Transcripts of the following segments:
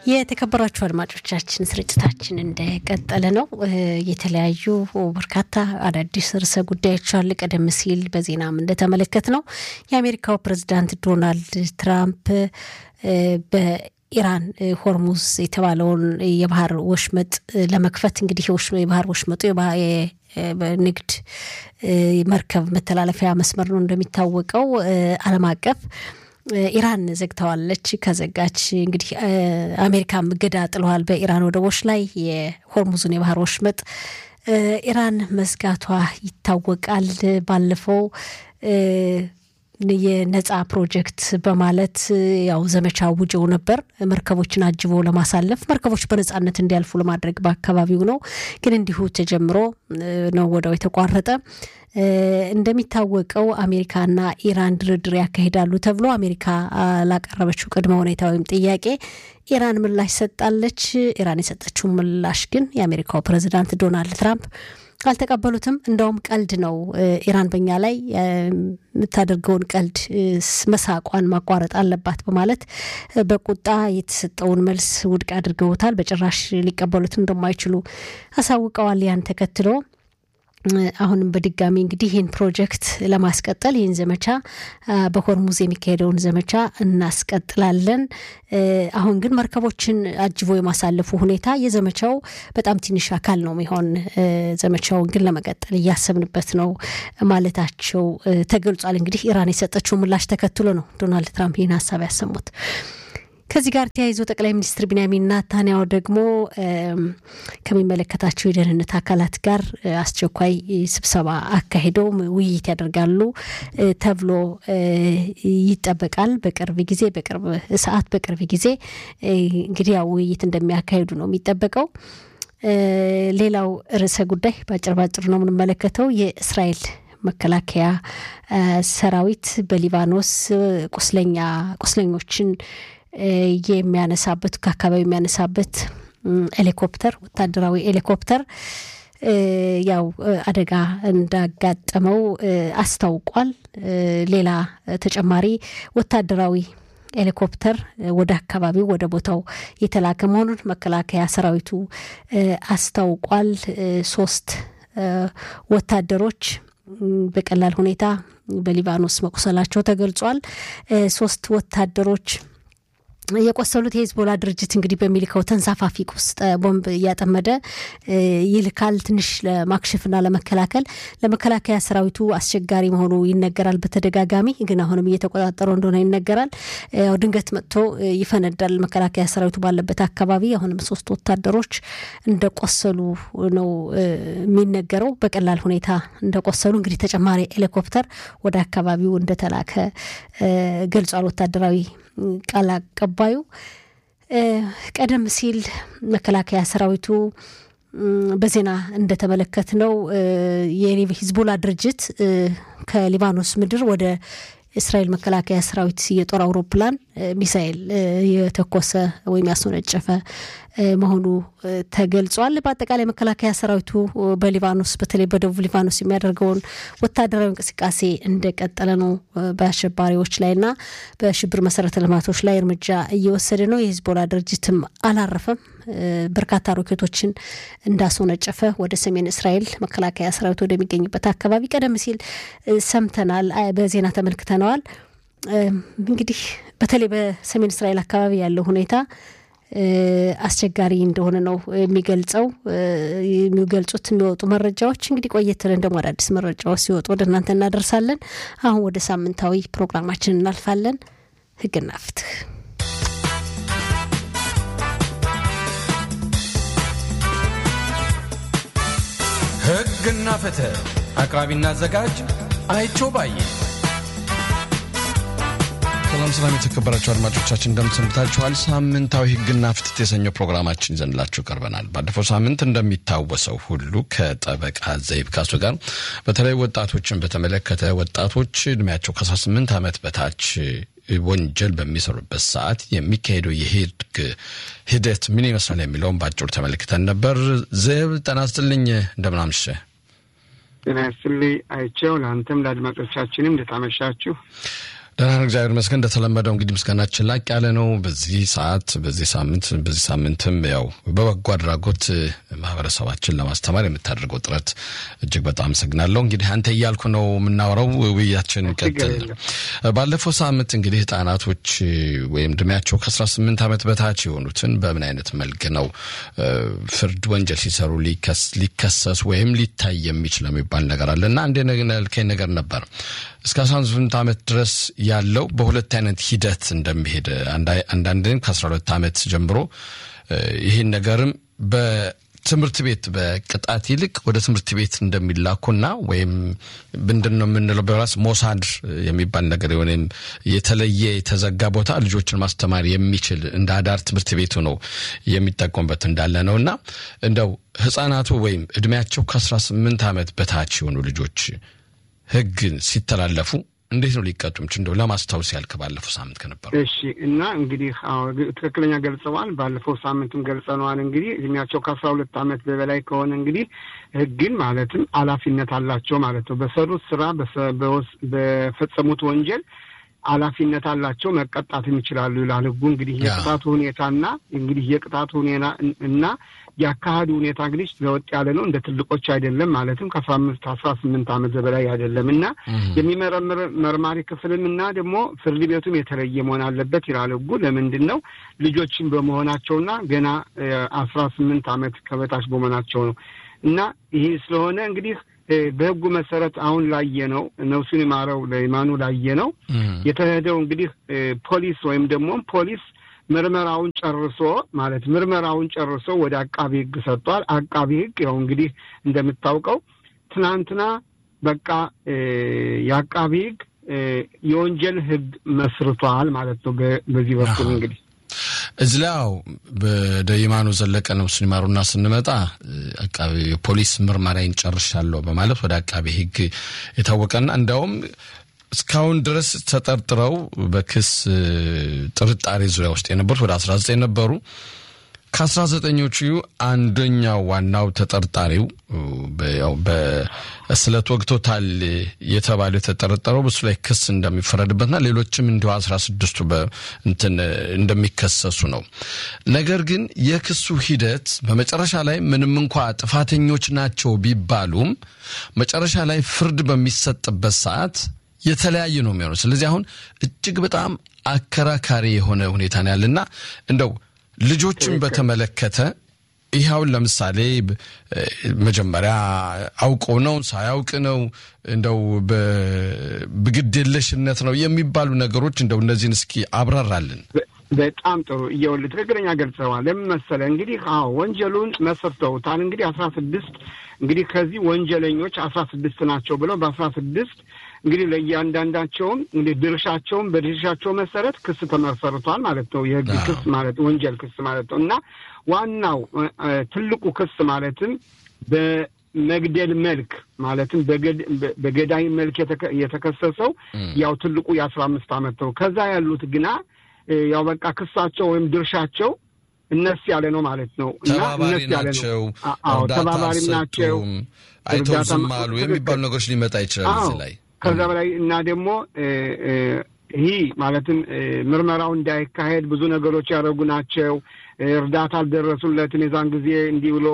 የተከበራችሁ አድማጮቻችን ስርጭታችን እንደቀጠለ ነው። የተለያዩ በርካታ አዳዲስ ርዕሰ ጉዳዮች አሉ። ቀደም ሲል በዜናም እንደተመለከት ነው የአሜሪካው ፕሬዚዳንት ዶናልድ ትራምፕ በኢራን ሆርሙዝ የተባለውን የባህር ወሽመጥ ለመክፈት እንግዲህ የባህር ወሽመጡ ንግድ መርከብ መተላለፊያ መስመር ነው እንደሚታወቀው ዓለም አቀፍ ኢራን ዘግተዋለች። ከዘጋች እንግዲህ አሜሪካም እገዳ ጥለዋል በኢራን ወደቦች ላይ የሆርሙዙን የባህር ወሽመጥ ኢራን መዝጋቷ ይታወቃል። ባለፈው የነጻ ፕሮጀክት በማለት ያው ዘመቻ አውጀው ነበር። መርከቦችን አጅቦ ለማሳለፍ መርከቦች በነጻነት እንዲያልፉ ለማድረግ በአካባቢው ነው። ግን እንዲሁ ተጀምሮ ነው ወደው የተቋረጠ። እንደሚታወቀው አሜሪካና ኢራን ድርድር ያካሂዳሉ ተብሎ አሜሪካ ላቀረበችው ቅድመ ሁኔታ ወይም ጥያቄ ኢራን ምላሽ ሰጣለች። ኢራን የሰጠችው ምላሽ ግን የአሜሪካው ፕሬዚዳንት ዶናልድ ትራምፕ አልተቀበሉትም። እንደውም ቀልድ ነው፣ ኢራን በኛ ላይ የምታደርገውን ቀልድ መሳቋን ማቋረጥ አለባት በማለት በቁጣ የተሰጠውን መልስ ውድቅ አድርገውታል። በጭራሽ ሊቀበሉት እንደማይችሉ አሳውቀዋል። ያን ተከትሎ አሁንም በድጋሚ እንግዲህ ይህን ፕሮጀክት ለማስቀጠል ይህን ዘመቻ በሆርሙዝ የሚካሄደውን ዘመቻ እናስቀጥላለን። አሁን ግን መርከቦችን አጅቦ የማሳለፉ ሁኔታ የዘመቻው በጣም ትንሽ አካል ነው የሚሆን። ዘመቻውን ግን ለመቀጠል እያሰብንበት ነው ማለታቸው ተገልጿል። እንግዲህ ኢራን የሰጠችው ምላሽ ተከትሎ ነው ዶናልድ ትራምፕ ይህን ሀሳብ ያሰሙት። ከዚህ ጋር ተያይዞ ጠቅላይ ሚኒስትር ቢንያሚን ናታንያሁ ደግሞ ከሚመለከታቸው የደህንነት አካላት ጋር አስቸኳይ ስብሰባ አካሂደው ውይይት ያደርጋሉ ተብሎ ይጠበቃል። በቅርብ ጊዜ በቅርብ ሰዓት በቅርብ ጊዜ እንግዲህ ያው ውይይት እንደሚያካሂዱ ነው የሚጠበቀው። ሌላው ርዕሰ ጉዳይ በአጭር ባጭር ነው የምንመለከተው የእስራኤል መከላከያ ሰራዊት በሊባኖስ ቁስለኛ ቁስለኞችን የሚያነሳበት ከአካባቢው የሚያነሳበት ሄሊኮፕተር ወታደራዊ ሄሊኮፕተር ያው አደጋ እንዳጋጠመው አስታውቋል። ሌላ ተጨማሪ ወታደራዊ ሄሊኮፕተር ወደ አካባቢው ወደ ቦታው የተላከ መሆኑን መከላከያ ሰራዊቱ አስታውቋል። ሶስት ወታደሮች በቀላል ሁኔታ በሊባኖስ መቁሰላቸው ተገልጿል። ሶስት ወታደሮች የቆሰሉት የሂዝቦላ ድርጅት እንግዲህ በሚልከው ተንሳፋፊ ውስጥ ቦምብ እያጠመደ ይልካል። ትንሽ ለማክሸፍና ለመከላከል ለመከላከያ ሰራዊቱ አስቸጋሪ መሆኑ ይነገራል። በተደጋጋሚ ግን አሁንም እየተቆጣጠረው እንደሆነ ይነገራል። ያው ድንገት መጥቶ ይፈነዳል መከላከያ ሰራዊቱ ባለበት አካባቢ። አሁንም ሶስት ወታደሮች እንደቆሰሉ ነው የሚነገረው። በቀላል ሁኔታ እንደቆሰሉ እንግዲህ ተጨማሪ ሄሊኮፕተር ወደ አካባቢው እንደተላከ ገልጿል ወታደራዊ ቃል አቀባዩ ቀደም ሲል መከላከያ ሰራዊቱ በዜና እንደተመለከት ነው የሂዝቦላ ድርጅት ከሊባኖስ ምድር ወደ እስራኤል መከላከያ ሰራዊት የጦር አውሮፕላን ሚሳኤል የተኮሰ ወይም ያስወነጨፈ መሆኑ ተገልጿል። በአጠቃላይ መከላከያ ሰራዊቱ በሊባኖስ በተለይ በደቡብ ሊባኖስ የሚያደርገውን ወታደራዊ እንቅስቃሴ እንደቀጠለ ነው። በአሸባሪዎች ላይና በሽብር መሰረተ ልማቶች ላይ እርምጃ እየወሰደ ነው። የሂዝቦላ ድርጅትም አላረፈም። በርካታ ሮኬቶችን እንዳስወነጨፈ ወደ ሰሜን እስራኤል መከላከያ ሰራዊት ወደሚገኝበት አካባቢ ቀደም ሲል ሰምተናል፣ በዜና ተመልክተነዋል። እንግዲህ በተለይ በሰሜን እስራኤል አካባቢ ያለው ሁኔታ አስቸጋሪ እንደሆነ ነው የሚገልጸው የሚገልጹት የሚወጡ መረጃዎች። እንግዲህ ቆየት ብለን ደግሞ አዳዲስ መረጃዎች ሲወጡ ወደ እናንተ እናደርሳለን። አሁን ወደ ሳምንታዊ ፕሮግራማችን እናልፋለን። ህግና ፍትህ ህግና ፍትህ አቅራቢና አዘጋጅ አይቸው ባየ ሰላም ሰላም፣ የተከበራችሁ አድማጮቻችን እንደምትሰንብታችኋል። ሳምንታዊ ህግና ፍትህ የተሰኘው ፕሮግራማችን ይዘንላችሁ ቀርበናል። ባለፈው ሳምንት እንደሚታወሰው ሁሉ ከጠበቃ ዘይብ ካሱ ጋር በተለይ ወጣቶችን በተመለከተ ወጣቶች እድሜያቸው ከ18 ዓመት በታች ወንጀል በሚሰሩበት ሰዓት የሚካሄደው የህግ ሂደት ምን ይመስላል የሚለውን በአጭሩ ተመልክተን ነበር። ዘይብ ጤና ይስጥልኝ፣ እንደምን አመሸህ? ጤና ይስጥልኝ አይቼው፣ ለአንተም ለአድማጮቻችንም እንደታመሻችሁ ደህና ነው፣ እግዚአብሔር ይመስገን። እንደተለመደው እንግዲህ ምስጋናችን ላቅ ያለ ነው። በዚህ ሰዓት በዚህ ሳምንት በዚህ ሳምንትም ያው በበጎ አድራጎት ማህበረሰባችን ለማስተማር የምታደርገው ጥረት እጅግ በጣም አመሰግናለሁ። እንግዲህ አንተ እያልኩ ነው የምናወራው፣ ውይያችን ቀጥል። ባለፈው ሳምንት እንግዲህ ህጻናቶች ወይም እድሜያቸው ከአስራ ስምንት ዓመት በታች የሆኑትን በምን አይነት መልክ ነው ፍርድ ወንጀል ሲሰሩ ሊከሰሱ ወይም ሊታይ የሚችል የሚባል ነገር አለ እና አንድ ልከኝ ነገር ነበር እስከ አስራ ስምንት ዓመት ድረስ ያለው በሁለት አይነት ሂደት እንደሚሄድ አንዳንድም ከአስራ ሁለት ዓመት ጀምሮ ይህን ነገርም በትምህርት ቤት በቅጣት ይልቅ ወደ ትምህርት ቤት እንደሚላኩና ወይም ምንድን ነው የምንለው በራስ ሞሳድ የሚባል ነገር ወይም የተለየ የተዘጋ ቦታ ልጆችን ማስተማር የሚችል እንደ አዳር ትምህርት ቤቱ ነው የሚጠቀሙበት እንዳለ ነው እና እንደው ህጻናቱ ወይም እድሜያቸው ከአስራ ስምንት ዓመት በታች የሆኑ ልጆች ህግን ሲተላለፉ እንዴት ነው ሊቀጡም እንደው ለማስታወስ ያልክ ባለፈው ሳምንት ከነበሩ እሺ እና እንግዲህ ትክክለኛ ገልጸዋል ባለፈው ሳምንትም ገልጸነዋል እንግዲህ እድሜያቸው ከአስራ ሁለት ዓመት በበላይ ከሆነ እንግዲህ ህግን ማለትም ኃላፊነት አላቸው ማለት ነው በሰሩት ስራ በፈጸሙት ወንጀል ኃላፊነት አላቸው መቀጣትም ይችላሉ ይላል ህጉ እንግዲህ የቅጣቱ ሁኔታና እንግዲህ የቅጣቱ ሁኔታ እና የአካሄዱ ሁኔታ እንግዲህ ለወጥ ያለ ነው እንደ ትልቆች አይደለም ማለትም ከአስራ አምስት አስራ ስምንት ዓመት በላይ አይደለም እና የሚመረምር መርማሪ ክፍልም እና ደግሞ ፍርድ ቤቱም የተለየ መሆን አለበት ይላል ህጉ ለምንድን ነው ልጆችን በመሆናቸውና ገና አስራ ስምንት ዓመት ከበታች በመሆናቸው ነው እና ይህ ስለሆነ እንግዲህ በህጉ መሰረት አሁን ላየ ነው ነፍሱን ይማረው ለይማኑ ላየ ነው የተሄደው እንግዲህ ፖሊስ ወይም ደግሞ ፖሊስ ምርመራውን ጨርሶ ማለት ምርመራውን ጨርሶ ወደ አቃቢ ህግ ሰጥቷል። አቃቢ ህግ ያው እንግዲህ እንደምታውቀው ትናንትና በቃ የአቃቢ ህግ የወንጀል ህግ መስርቷል ማለት ነው። በዚህ በኩል እንግዲህ እዚህ ላይ ያው ወደ ይማኑ ዘለቀ ነፍሱን ይማሩና ስንመጣ አቃቢ ፖሊስ ምርመራዬን ጨርሻለሁ በማለት ወደ አቃቢ ህግ የታወቀና እንዲያውም እስካሁን ድረስ ተጠርጥረው በክስ ጥርጣሬ ዙሪያ ውስጥ የነበሩት ወደ አስራ ዘጠኝ ነበሩ። ከአስራ ዘጠኞቹ አንደኛው ዋናው ተጠርጣሪው በስለት ወግቶታል የተባለው የተጠረጠረው በሱ ላይ ክስ እንደሚፈረድበትና ሌሎችም እንዲሁ አስራ ስድስቱ እንትን እንደሚከሰሱ ነው። ነገር ግን የክሱ ሂደት በመጨረሻ ላይ ምንም እንኳ ጥፋተኞች ናቸው ቢባሉም መጨረሻ ላይ ፍርድ በሚሰጥበት ሰዓት የተለያየ ነው የሚሆነው። ስለዚህ አሁን እጅግ በጣም አከራካሪ የሆነ ሁኔታ ነው ያለና እንደው ልጆችን በተመለከተ ይኸውን ለምሳሌ መጀመሪያ አውቀው ነው ሳያውቅ ነው እንደው በግድየለሽነት ነው የሚባሉ ነገሮች እንደው እነዚህን እስኪ አብራራልን። በጣም ጥሩ እየወል ትክክለኛ ገልጸዋል። ለምን መሰለህ እንግዲህ አዎ ወንጀሉን መስርተውታል። እንግዲህ አስራ ስድስት እንግዲህ ከዚህ ወንጀለኞች አስራ ስድስት ናቸው ብለው በአስራ ስድስት እንግዲህ ለእያንዳንዳቸውም እንግዲህ ድርሻቸውም በድርሻቸው መሰረት ክስ ተመሰርቷል ማለት ነው። የህግ ክስ ማለት ወንጀል ክስ ማለት ነው እና ዋናው ትልቁ ክስ ማለትም በመግደል መልክ ማለትም በገዳይ መልክ የተከሰሰው ያው ትልቁ የአስራ አምስት ዓመት ነው። ከዛ ያሉት ግና ያው በቃ ክሳቸው ወይም ድርሻቸው እነስ ያለ ነው ማለት ነው እና ተባባሪ ናቸው፣ ተባባሪም ናቸው፣ አይተው ዝም አሉ የሚባሉ ነገሮች ሊመጣ ይችላል እዚህ ላይ ከዛ በላይ እና ደግሞ ይህ ማለትም ምርመራው እንዳይካሄድ ብዙ ነገሮች ያደረጉ ናቸው። እርዳታ አልደረሱለትም። የዛን ጊዜ እንዲህ ብሎ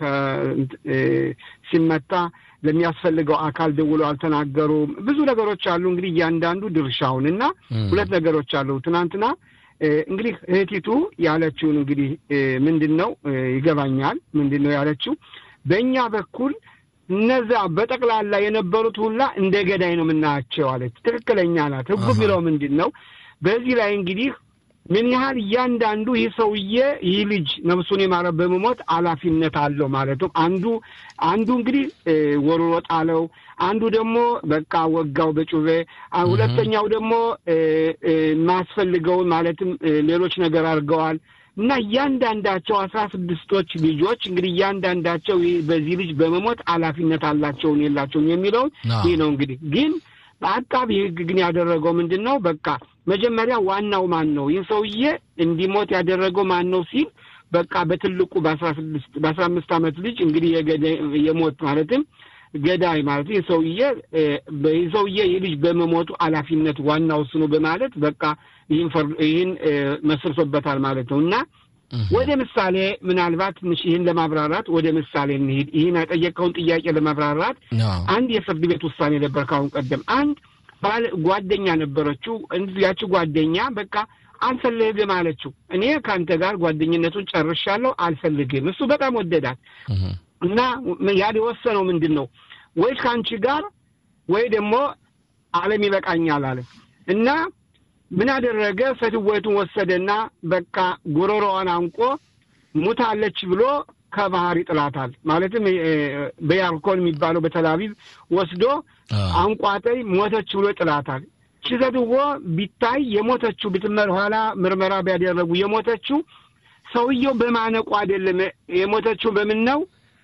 ሲመታ ለሚያስፈልገው አካል ደውሎ አልተናገሩም። ብዙ ነገሮች አሉ። እንግዲህ እያንዳንዱ ድርሻውን እና ሁለት ነገሮች አሉ። ትናንትና እንግዲህ እህቲቱ ያለችውን እንግዲህ ምንድን ነው ይገባኛል። ምንድን ነው ያለችው በእኛ በኩል እነዛ በጠቅላላ የነበሩት ሁላ እንደ ገዳይ ነው የምናያቸው አለች። ትክክለኛ ናት። ህጉ የሚለው ምንድን ነው? በዚህ ላይ እንግዲህ ምን ያህል እያንዳንዱ ይህ ሰውዬ ይህ ልጅ ነፍሱን የማረ በመሞት ኃላፊነት አለው ማለት ነው። አንዱ አንዱ እንግዲህ ወርሮ ጣለው፣ አንዱ ደግሞ በቃ ወጋው በጩቤ፣ ሁለተኛው ደግሞ ማስፈልገውን ማለትም ሌሎች ነገር አድርገዋል። እና እያንዳንዳቸው አስራ ስድስቶች ልጆች እንግዲህ እያንዳንዳቸው በዚህ ልጅ በመሞት ኃላፊነት አላቸውን የላቸውም የሚለውን ይህ ነው እንግዲህ ግን አቃቢ ህግ ግን ያደረገው ምንድን ነው? በቃ መጀመሪያ ዋናው ማን ነው ይህ ሰውዬ እንዲሞት ያደረገው ማን ነው ሲል በቃ በትልቁ በአስራ ስድስት በአስራ አምስት ዓመት ልጅ እንግዲህ የሞት ማለትም ገዳይ ማለት ይህ ሰውዬ ይህ ሰውዬ ይህ ልጅ በመሞቱ ኃላፊነት ዋናው እሱ ነው በማለት በቃ ይህን መስርቶበታል ማለት ነው እና ወደ ምሳሌ ምናልባት ትንሽ ይህን ለማብራራት ወደ ምሳሌ እንሂድ። ይህን የጠየቀውን ጥያቄ ለማብራራት አንድ የፍርድ ቤት ውሳኔ ነበር ካሁን ቀደም አንድ ባል ጓደኛ ነበረችው። ያቺ ጓደኛ በቃ አልፈልግም አለችው። እኔ ከአንተ ጋር ጓደኝነቱን ጨርሻለሁ፣ አልፈልግም። እሱ በጣም ወደዳት እና ያል የወሰነው ምንድን ነው ወይ ከአንቺ ጋር ወይ ደግሞ ዓለም ይበቃኛል አለ እና ምን አደረገ? ፈትወቱን ወሰደና በቃ ጉሮሮዋን አንቆ ሙታለች ብሎ ከባህር ይጥላታል። ማለትም በያርኮን የሚባለው በተላቪቭ ወስዶ አንቋጠይ ሞተች ብሎ ይጥላታል። ችዘትዎ ቢታይ የሞተችው ብትመር ኋላ ምርመራ ቢያደረጉ የሞተችው ሰውየው በማነቁ አይደለም። የሞተችው በምን ነው?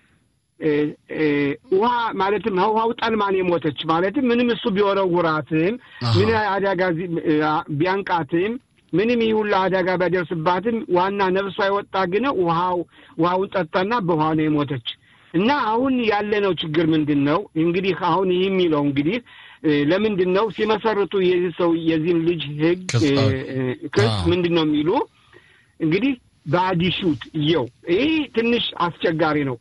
ውሃ ማለትም ውሃው ጠልማን የሞተች ማለትም ምንም እሱ ቢወረውራትም ምን አደጋ ቢያንቃትም ምንም ይህ ሁሉ አደጋ ቢያደርስባትም ዋና ነፍሷ የወጣ ግን ውሃው ውሃውን ጠጣና በውሃ ነው የሞተች። እና አሁን ያለነው ችግር ምንድን ነው? እንግዲህ አሁን ይህ የሚለው እንግዲህ ለምንድን ነው ሲመሰርቱ የዚህ ሰው የዚህን ልጅ ህግ ክስ ምንድን ነው የሚሉ እንግዲህ በአዲሹት እየው ይህ ትንሽ አስቸጋሪ ነው።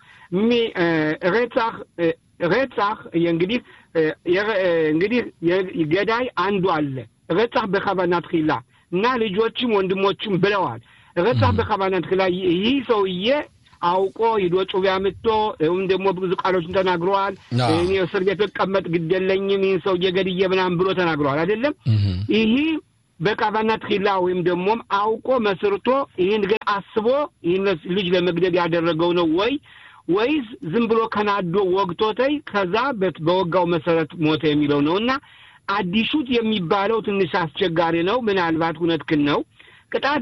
ሬጻህ ሬጻህ እንግዲህ እንግዲህ ገዳይ አንዱ አለ ሬጻህ በከባናት ኪላ እና ልጆችም ወንድሞችም ብለዋል። ሬጻህ በከባናት ኪላ ይህ ሰውዬ አውቆ ሂዶ ጩቤ አምጥቶ ወይም ደግሞ ብዙ ቃሎችን ተናግረዋል። እኔ እስር ቤት ብቀመጥ ግድ የለኝም ይህን ሰውዬ ገድዬ ምናምን ብሎ ተናግረዋል። አይደለም ይህ በቃባናት ኪላ ወይም ደግሞም አውቆ መስርቶ ይህን ገ አስቦ ይህን ልጅ ለመግደል ያደረገው ነው ወይ ወይስ ዝም ብሎ ከናዶ ወግቶተይ ከዛ በወጋው መሰረት ሞተ የሚለው ነው እና አዲሹት የሚባለው ትንሽ አስቸጋሪ ነው። ምናልባት እውነትህን ነው። ቅጣት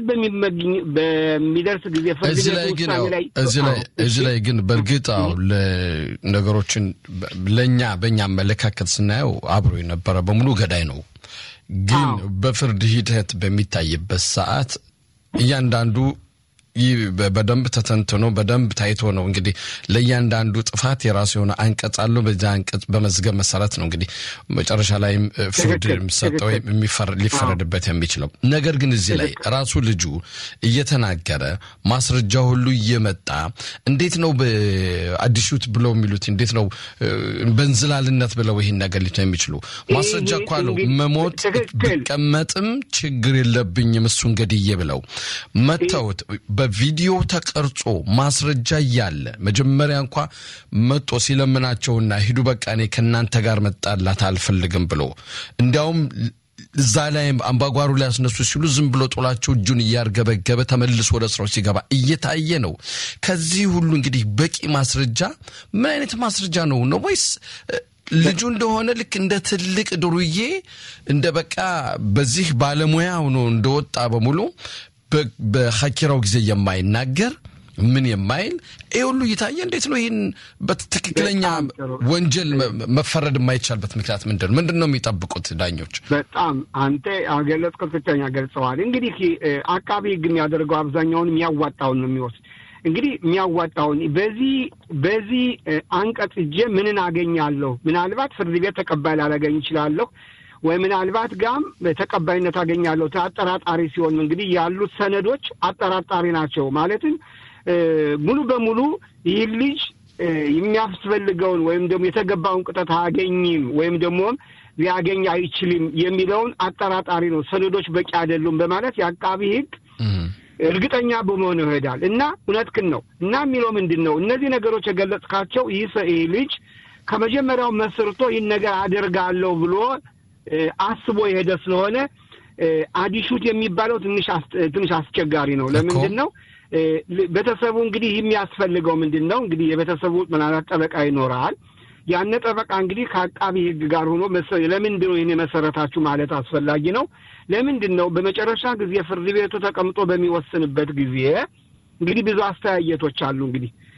በሚደርስ ጊዜ ፍርድ ቤት ውሳኔ ላይ እዚህ ላይ ግን በእርግጥ አዎ ነገሮችን ለእኛ በእኛ አመለካከት ስናየው አብሮ የነበረ በሙሉ ገዳይ ነው። ግን በፍርድ ሂደት በሚታይበት ሰዓት እያንዳንዱ ይህ በደንብ ተተንትኖ በደንብ ታይቶ ነው እንግዲህ ለእያንዳንዱ ጥፋት የራሱ የሆነ አንቀጽ አለው። በዚያ አንቀጽ በመዝገብ መሰረት ነው እንግዲህ መጨረሻ ላይም ፍርድ የሚሰጠው ሊፈረድበት የሚችለው። ነገር ግን እዚህ ላይ ራሱ ልጁ እየተናገረ ማስረጃ ሁሉ እየመጣ እንዴት ነው በአዲሹት ብለው የሚሉት እንዴት ነው በእንዝላልነት ብለው ይህን ነገር ሊቶ የሚችሉ ማስረጃ እኮ አለው። መሞት ብቀመጥም ችግር የለብኝም እሱን ገድዬ ብለው መተውት በቪዲዮ ተቀርጾ ማስረጃ እያለ መጀመሪያ እንኳ መጦ ሲለምናቸውና ሂዱ በቃ እኔ ከእናንተ ጋር መጣላት አልፈልግም ብሎ እንዲያውም እዛ ላይ አምባጓሩ ላይ ያስነሱ ሲሉ ዝም ብሎ ጦላቸው እጁን እያርገበገበ ተመልሶ ወደ ስራው ሲገባ እየታየ ነው። ከዚህ ሁሉ እንግዲህ በቂ ማስረጃ ምን አይነት ማስረጃ ነው ነው ወይስ ልጁ እንደሆነ ልክ እንደ ትልቅ ድሩዬ እንደ በቃ በዚህ ባለሙያ ሆኖ እንደወጣ በሙሉ በሐኪራው ጊዜ የማይናገር ምን የማይል ይህ ሁሉ እየታየ እንዴት ነው ይህን በትክክለኛ ወንጀል መፈረድ የማይቻልበት ምክንያት ምንድን ነው? ምንድን ነው የሚጠብቁት ዳኞች? በጣም አንተ ገለጽከው፣ ትክክለኛ ገልጸዋል። እንግዲህ አቃቢ ሕግ የሚያደርገው አብዛኛውን የሚያዋጣውን ነው የሚወስድ እንግዲህ የሚያዋጣውን በዚህ በዚህ አንቀጽ እጄ ምንን አገኛለሁ? ምናልባት ፍርድ ቤት ተቀባይ ላላገኝ ይችላለሁ ወይ ምናልባት ጋም ተቀባይነት አገኛለሁ። አጠራጣሪ ሲሆን እንግዲህ ያሉት ሰነዶች አጠራጣሪ ናቸው። ማለትም ሙሉ በሙሉ ይህ ልጅ የሚያስፈልገውን ወይም ደግሞ የተገባውን ቅጣት አያገኝም ወይም ደግሞ ሊያገኝ አይችልም የሚለውን አጠራጣሪ ነው። ሰነዶች በቂ አይደሉም በማለት የአቃቢ ሕግ እርግጠኛ በመሆን ይሄዳል እና እውነትህን ነው እና የሚለው ምንድን ነው እነዚህ ነገሮች የገለጽካቸው ይህ ልጅ ከመጀመሪያው መስርቶ ይህን ነገር አደርጋለሁ ብሎ አስቦ የሄደ ስለሆነ አዲሹት የሚባለው ትንሽ አስቸጋሪ ነው። ለምንድን ነው ቤተሰቡ እንግዲህ የሚያስፈልገው ምንድን ነው እንግዲህ የቤተሰቡ ምናልባት ጠበቃ ይኖራል። ያነ ጠበቃ እንግዲህ ከአቃቢ ሕግ ጋር ሆኖ ለምንድን ነው ይህን የመሰረታችሁ ማለት አስፈላጊ ነው። ለምንድን ነው በመጨረሻ ጊዜ ፍርድ ቤቱ ተቀምጦ በሚወስንበት ጊዜ እንግዲህ ብዙ አስተያየቶች አሉ። እንግዲህ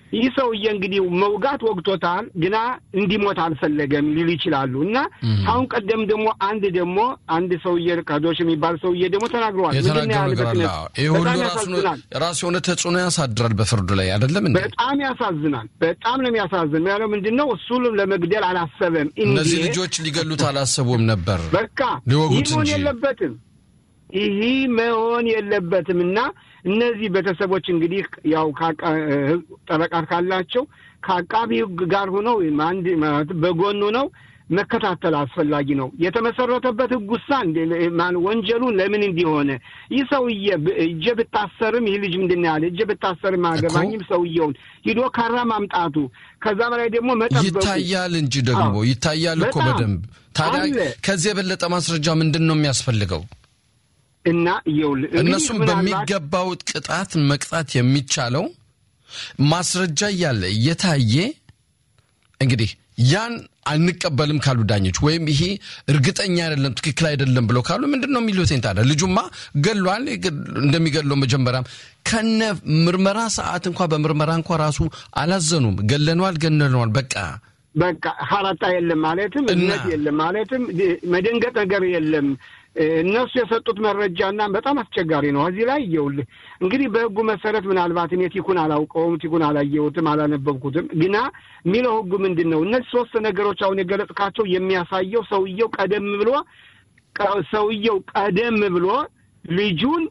ይህ ሰውዬ እንግዲህ መውጋት ወግቶታል፣ ግና እንዲሞት አልፈለገም ሊሉ ይችላሉ። እና አሁን ቀደም ደግሞ አንድ ደግሞ አንድ ሰውዬ ካዶሽ የሚባል ሰውዬ ደግሞ ተናግረዋል። የተናገሩ ነገር አለ። ይህ ሁሉ ራሱ የሆነ ተጽዕኖ ያሳድራል በፍርዱ ላይ አይደለም እንዴ? በጣም ያሳዝናል። በጣም ነው የሚያሳዝን። ያለው ምንድን ነው እሱ ለመግደል አላሰበም። እነዚህ ልጆች ሊገሉት አላሰቡም ነበር። በቃ ሊወጉት ይህ መሆን እንጂ የለበትም ይህ መሆን የለበትም እና እነዚህ ቤተሰቦች እንግዲህ ያው ጠበቃ ካላቸው ከአቃቢ ሕግ ጋር ሆነው አንድ በጎኑ ነው መከታተል አስፈላጊ ነው። የተመሰረተበት ሕግ ውሳ ወንጀሉን ለምን እንዲሆነ ይህ ሰውዬ እጀ ብታሰርም ይህ ልጅ ምንድን ነው ያለ እጀ ብታሰርም አገባኝም ሰውየውን ሂዶ ካራ ማምጣቱ ከዛ በላይ ደግሞ መጠበቁ ይታያል እንጂ ደግሞ ይታያል እኮ በደንብ ታዲያ ከዚህ የበለጠ ማስረጃ ምንድን ነው የሚያስፈልገው? እና ይኸውልህ እነሱም በሚገባው ቅጣት መቅጣት የሚቻለው ማስረጃ እያለ እየታየ እንግዲህ ያን አንቀበልም ካሉ ዳኞች ወይም ይሄ እርግጠኛ አይደለም ትክክል አይደለም ብለው ካሉ ምንድን ነው የሚሉት? ታዲያ ልጁማ ገሏል። እንደሚገለው መጀመሪያም ከነ ምርመራ ሰዓት እንኳ በምርመራ እንኳ ራሱ አላዘኑም። ገለነዋል፣ ገለነዋል በቃ በቃ ሀራጣ የለም ማለትም እምነት የለም ማለትም መደንገጥ ነገር የለም። እነሱ የሰጡት መረጃና በጣም አስቸጋሪ ነው። እዚህ ላይ እየውልህ እንግዲህ በሕጉ መሰረት ምናልባት እኔ ቲኩን አላውቀውም፣ ቲኩን አላየሁትም፣ አላነበብኩትም። ግና የሚለው ሕጉ ምንድን ነው? እነዚህ ሶስት ነገሮች አሁን የገለጽካቸው የሚያሳየው ሰውየው ቀደም ብሎ ሰውየው ቀደም ብሎ ልጁን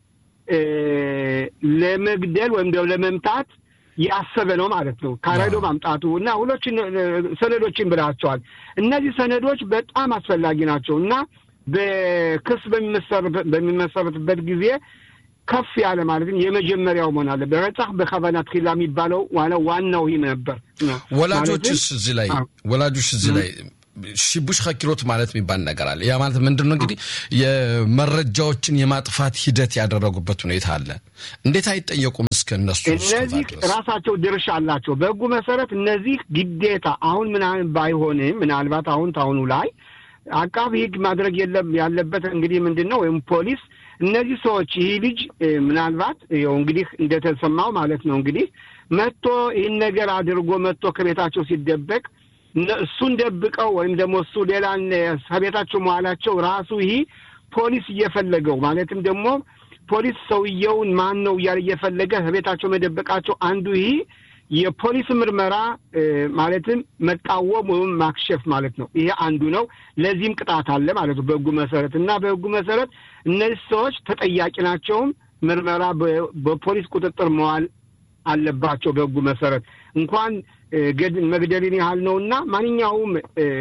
ለመግደል ወይም ደግሞ ለመምታት ያሰበ ነው ማለት ነው። ካራዶ ማምጣቱ እና ሁሎችን ሰነዶችን ብላቸዋል። እነዚህ ሰነዶች በጣም አስፈላጊ ናቸው እና በክስ በሚመሰረትበት ጊዜ ከፍ ያለ ማለትም የመጀመሪያው መሆን አለ። በረጻህ በከባና ትኪላ የሚባለው ዋናው ይህ ነበር። ወላጆችስ እዚህ ላይ ወላጆች እዚህ ላይ ሽቡሽ ከኪሮት ማለት የሚባል ነገር አለ። ያ ማለት ምንድን ነው እንግዲህ የመረጃዎችን የማጥፋት ሂደት ያደረጉበት ሁኔታ አለ። እንዴት አይጠየቁም? እስከ እነሱ እነዚህ ራሳቸው ድርሻ አላቸው በሕጉ መሰረት እነዚህ ግዴታ አሁን ምናምን ባይሆንም ምናልባት አሁን ታሁኑ ላይ አቃቢ ሕግ ማድረግ የለም ያለበት እንግዲህ ምንድን ነው ወይም ፖሊስ እነዚህ ሰዎች ይህ ልጅ ምናልባት ይኸው እንግዲህ እንደተሰማው ማለት ነው እንግዲህ መጥቶ ይህን ነገር አድርጎ መጥቶ ከቤታቸው ሲደበቅ እሱን ደብቀው ወይም ደግሞ እሱ ሌላ ከቤታቸው መዋላቸው ራሱ ይህ ፖሊስ እየፈለገው ማለትም ደግሞ ፖሊስ ሰውየውን ማን ነው እያለ እየፈለገ ከቤታቸው መደበቃቸው አንዱ ይህ የፖሊስ ምርመራ ማለትም መቃወም ወይም ማክሸፍ ማለት ነው። ይሄ አንዱ ነው። ለዚህም ቅጣት አለ ማለት ነው በሕጉ መሰረት እና በሕጉ መሰረት እነዚህ ሰዎች ተጠያቂ ናቸውም ምርመራ በፖሊስ ቁጥጥር መዋል አለባቸው። በሕጉ መሰረት እንኳን መግደልን ያህል ነው እና ማንኛውም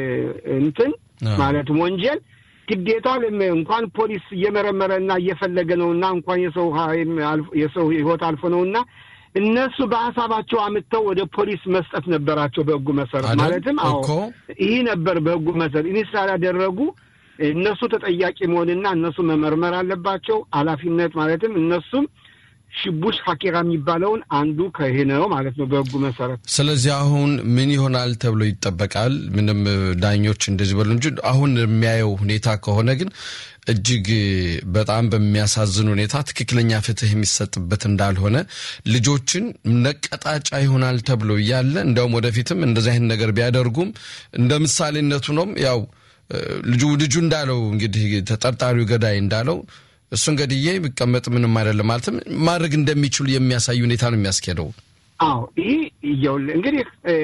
እንትን ማለትም ወንጀል ግዴታ እንኳን ፖሊስ እየመረመረ እና እየፈለገ ነው እና እንኳን የሰው የሰው ሕይወት አልፎ ነው እና እነሱ በሀሳባቸው አምጥተው ወደ ፖሊስ መስጠት ነበራቸው በሕጉ መሰረት ማለትም አዎ ይህ ነበር በሕጉ መሰረት ይህ ስላላደረጉ እነሱ ተጠያቂ መሆንና እነሱ መመርመር አለባቸው። ኃላፊነት ማለትም እነሱም ሽቡሽ ሀኪራ የሚባለውን አንዱ ከይህ ነው ማለት ነው በሕጉ መሰረት። ስለዚህ አሁን ምን ይሆናል ተብሎ ይጠበቃል? ምንም ዳኞች እንደዚህ በሉ እንጂ አሁን የሚያየው ሁኔታ ከሆነ ግን እጅግ በጣም በሚያሳዝን ሁኔታ ትክክለኛ ፍትህ የሚሰጥበት እንዳልሆነ ልጆችን ነቀጣጫ ይሆናል ተብሎ እያለ እንዲያውም ወደፊትም እንደዚህ አይነት ነገር ቢያደርጉም እንደ ምሳሌነቱ ነውም ያው ልጁ ልጁ እንዳለው እንግዲህ ተጠርጣሪው ገዳይ እንዳለው እሱን ገድዬ ቢቀመጥ ምንም አይደለም ማለትም ማድረግ እንደሚችሉ የሚያሳይ ሁኔታ ነው የሚያስኬደው። አዎ ይህ እየውልህ እንግዲህ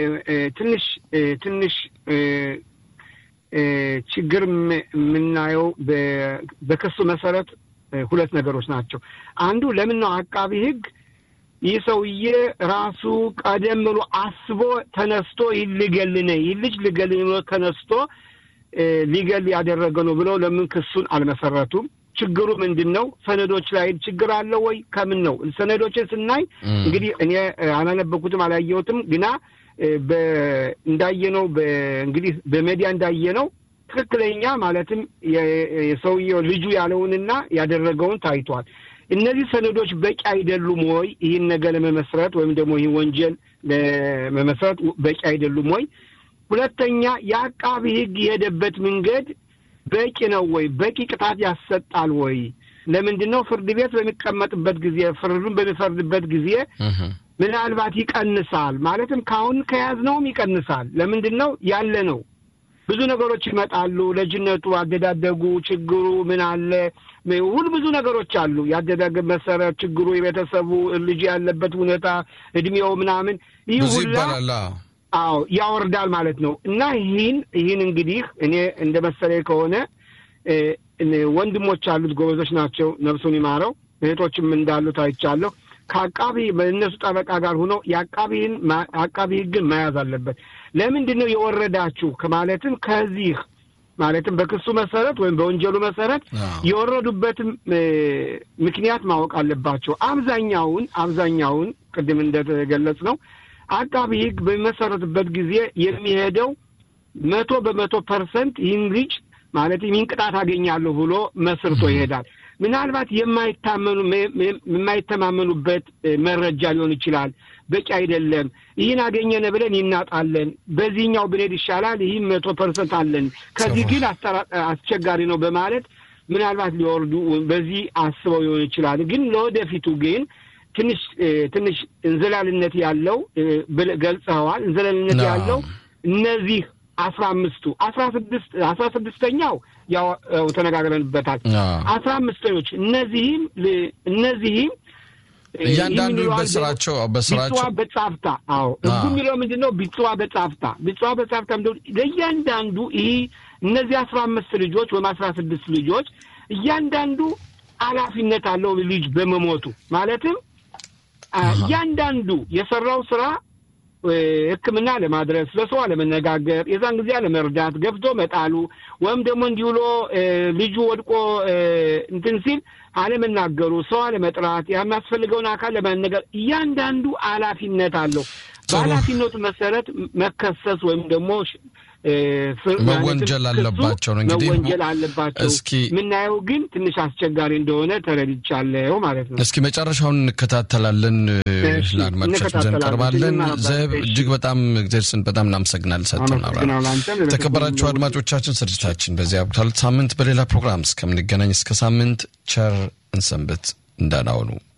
ትንሽ ትንሽ ችግር የምናየው በክሱ መሰረት ሁለት ነገሮች ናቸው። አንዱ ለምን ነው አቃቢ ሕግ ይህ ሰውዬ ራሱ ቀደም ብሎ አስቦ ተነስቶ ይህ ልገል ነ ይህ ልጅ ልገል ብሎ ተነስቶ ሊገል ያደረገ ነው ብለው ለምን ክሱን አልመሰረቱም? ችግሩ ምንድን ነው? ሰነዶች ላይ ችግር አለ ወይ? ከምን ነው? ሰነዶችን ስናይ እንግዲህ እኔ አላነበኩትም አላየሁትም፣ ግና እንዳየነው እንግዲህ በሜዲያ እንዳየነው ትክክለኛ ማለትም የሰውየው ልጁ ያለውንና ያደረገውን ታይቷል። እነዚህ ሰነዶች በቂ አይደሉም ወይ? ይህን ነገር ለመመስረት ወይም ደግሞ ይህ ወንጀል ለመመስረት በቂ አይደሉም ወይ? ሁለተኛ የአቃቢ ሕግ የሄደበት መንገድ በቂ ነው ወይ? በቂ ቅጣት ያሰጣል ወይ? ለምንድን ነው ፍርድ ቤት በሚቀመጥበት ጊዜ ፍርዱን በሚፈርድበት ጊዜ ምናልባት ይቀንሳል ማለትም ከአሁን ከያዝነውም ይቀንሳል። ለምንድን ነው ያለ ነው ብዙ ነገሮች ይመጣሉ። ልጅነቱ፣ አደዳደጉ፣ ችግሩ ምን አለ ሁሉ ብዙ ነገሮች አሉ። የአደዳደግ መሰረት፣ ችግሩ፣ የቤተሰቡ ልጅ ያለበት ሁኔታ፣ እድሜው ምናምን ይህ ብዙ ሁላ ይባላል። አዎ። አዎ ያወርዳል ማለት ነው። እና ይህን ይህን እንግዲህ እኔ እንደ መሰለኝ ከሆነ እ፣ እኔ ወንድሞች አሉት ጎበዞች ናቸው፣ ነፍሱን ይማረው። እህቶችም እንዳሉት አይቻለሁ። ከአቃቢ በእነሱ ጠበቃ ጋር ሆኖ የአቃቢን አቃቢ ሕግን መያዝ አለበት። ለምንድን ነው የወረዳችሁ ከማለትም ከዚህ ማለትም በክሱ መሰረት ወይም በወንጀሉ መሰረት አዎ። የወረዱበትም እ፣ ምክንያት ማወቅ አለባቸው። አብዛኛውን አብዛኛውን ቅድም እንደተገለጽ ነው አቃቢ ሕግ በሚመሰረትበት ጊዜ የሚሄደው መቶ በመቶ ፐርሰንት ይህን ልጅ ማለት ይህን ቅጣት አገኛለሁ ብሎ መስርቶ ይሄዳል። ምናልባት የማይታመኑ የማይተማመኑበት እ፣ መረጃ ሊሆን ይችላል። በቂ አይደለም፣ ይህን አገኘነ ብለን ይናጣለን፣ በዚህኛው ብንሄድ ይሻላል፣ ይህም መቶ ፐርሰንት አለን፣ ከዚህ ግን አስተራ- አስቸጋሪ ነው በማለት ምናልባት ሊወርዱ በዚህ አስበው ሊሆን ይችላል። ግን ለወደፊቱ ግን ትንሽ እ፣ ትንሽ እንዝላልነት ያለው እ፣ ብለህ ገልጸኸዋል። እንዝላልነት አዎ። ያለው እነዚህ አስራ አምስቱ አስራ ስድስት አስራ ስድስተኛው ያው ያው ተነጋግረንበታል። አዎ። አስራ አምስተኞች እነዚህም ል- እነዚህም እ፣ እያንዳንዱ ይህን ይለዋል በስራቸው ቢጽዋ በስራቸው በጻፍታ አዎ ህጉ አዎ። የሚለው ምንድን ነው? ቢጽዋ በጻፍታ ቢጽዋ በጻፍታ ምንድን ነው? ለእያንዳንዱ ይህ እነዚህ አስራ አምስት ልጆች ወይም አስራ ስድስት ልጆች እያንዳንዱ ኃላፊነት አለው ልጅ በመሞቱ ማለትም አ፣ እያንዳንዱ የሰራው ስራ እ፣ ሕክምና ለማድረስ ለሰው አለመነጋገር፣ የዛን ጊዜ አለመርዳት፣ ገብቶ መጣሉ ወይም ደግሞ እንዲህ ብሎ እ፣ ልጁ ወድቆ እ፣ እንትን ሲል አለመናገሩ፣ ሰው አለመጥራት፣ የሚያስፈልገውን አካል ለመነገር እያንዳንዱ ኃላፊነት አለው። ጥሩ። በኃላፊነቱ መሰረት መከሰስ ወይም ደግሞ እ፣ ፍር- መወንጀል ማለትም ክሱ አለባቸው ነው እንግዲህ። መወንጀል አለባቸው። እስኪ የምናየው ግን ትንሽ አስቸጋሪ እንደሆነ ተረድቻለሁ ማለት ነው። እስኪ መጨረሻውን እንከታተላለን። እሺ፣ ለአድማጮቻችን ዘንድ እንከታተላለን። ቀርባለን። እሺ። ዘብ እጅግ በጣም እግዚአብሔር ስን በጣም እናመሰግናለን። ሰጥተን አመሰግናለሁ። አንተም ተከበራችሁ አድማጮቻችን ስርጭታችን በዚህ አብቅቷል። ሳምንት በሌላ ፕሮግራም እስከምንገናኝ እስከ ሳምንት ቸር እንሰንብት። እንዳናውኑ